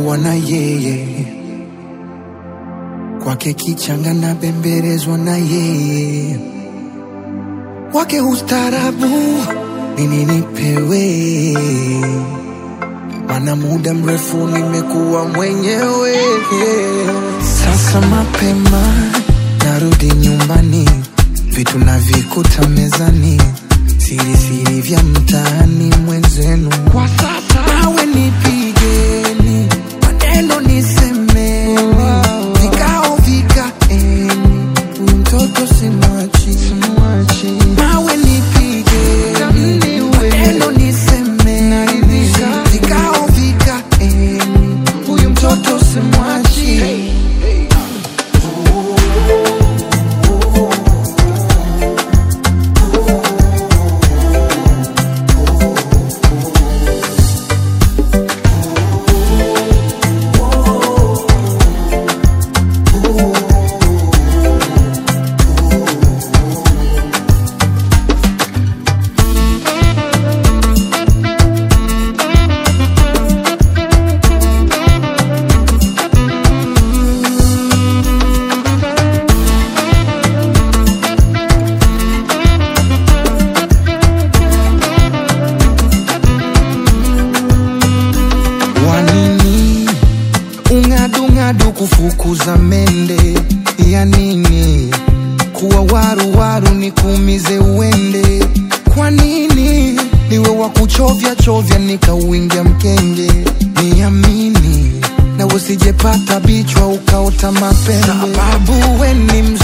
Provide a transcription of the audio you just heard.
kuwa na yeye kwake kichanga na bembelezwa na yeye wake ustarabu nini nipewe mana muda mrefu nimekuwa mwenyewe sasa mapema narudi nyumbani vitu navikuta mezani siri siri vya mtaani mwenzenu kwa sasa nawe nipigeni maneno nisemeni vikao vikaeni huyu mtoto simwachi nawe nipigeni maneno nisemeni vikao vikaeni huyu mtoto simwachi wanini ung'adung'adu kufukuza mende ya nini kuwa waruwaru ni kuumize uende kwa nini niwe wa kuchovya chovya nikauingia mkenge niamini na usijepata bichwa ukaota mapembe sababu we ni